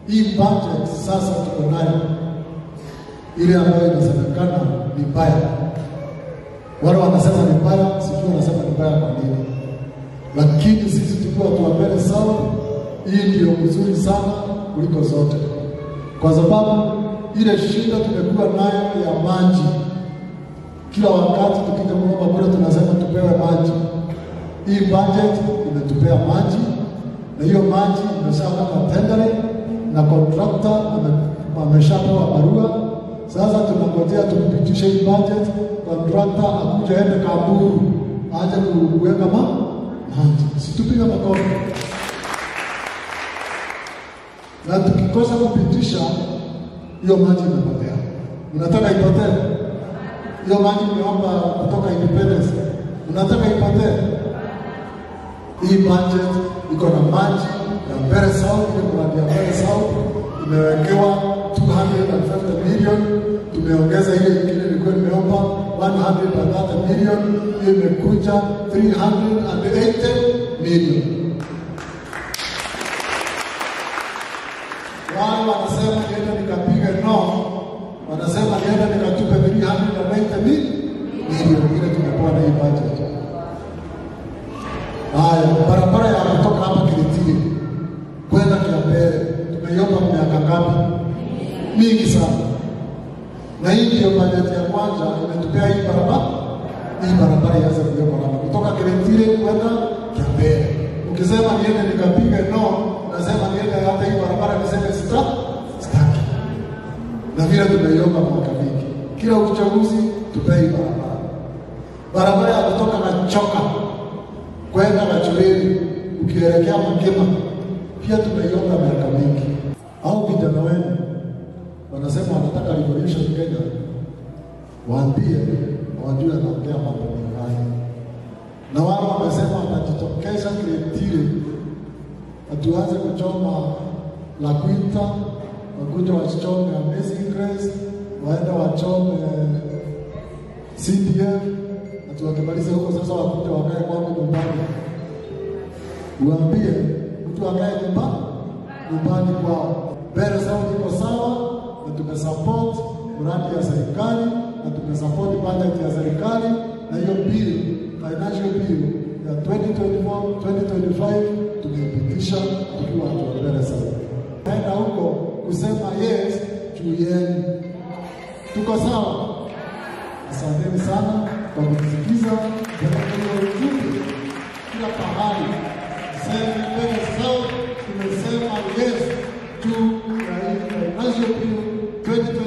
hii budget sasa tuko nayo ile ambayo inasemekana ni mbaya. Wale wanasema ni mbaya, sijui wanasema ni mbaya kwa nini, lakini sisi tukiwa tuwapele sawa, hii ndio mzuri sana kuliko zote, kwa sababu ile shida tumekuwa nayo ya maji, kila wakati tukija kuomba kule tunasema tupewe maji. Hii budget imetupea maji, na hiyo maji imeshapata tendere na contractor ame- ameshapewa barua. Sasa tunangojea tupitishe hii budget, contractor akuja ende Kaburu aje kuweka ma maji, situpiga makofi na tukikosa kupitisha hiyo maji imepotea. Unataka ipotee hiyo maji? Imeomba kutoka independence, unataka ipotee? Hii budget iko na maji ya Mbeere South, ile mradi ya Mbeere South imewekewa 250 million. Tumeongeza ile ingine ilikuwa nimeomba 130 million, hiyo imekuja 380 million. wale wanasema niende nikapige no, wanasema niende nikatupe 390 mi- milioni ile tumepewa na hii budget. Haya, barabara ya kutoka hapa Kiritiri kwenda Kiambere tumeiomba miaka ngapi? Mingi sana, na hii ndio bajeti ya kwanza imetupea hii barabara. Hii barabara ianze kuwekwa hapa kutoka Kiritiri kwenda Kiambere. Ukisema niende nikapige no, nasema niende hata hii barabara niseme sita sitaki, na vile tumeiomba mwaka mingi, kila uchaguzi tupee hii barabara. Barabara ya kutoka Nachoka kwenda Gachureri ukielekea Makema pia tumeiomba miaka mingi. Au vijana wenu wanasema wanataka revolution Kenya, waambie wajue anaongea mambo mengine, na wale wamesema watajitokeza Kiretile, hatuanze kuchoma la Kwinta, wakuja wachome Amazing Grace, waende wachome CDF, ati wakimaliza huko sasa wakuja wakae kwangu nyumbani. Uambie mtu akae nyumba nyumbani kwao. Mbeere South iko sawa na tumesupport mradi ya serikali na tumesupport budget ya serikali na hiyo bill, financial bill ya 2024 2025 tumeipitisha tukiwa watu wa Mbeere South. Naenda huko kusema yes juu yenu. Tuko sawa? Asanteni sana kwa kunisikiza. Ndio ujumbe kila pahali sema Mbeere South tumesema yes juu ya hii financial bill 2024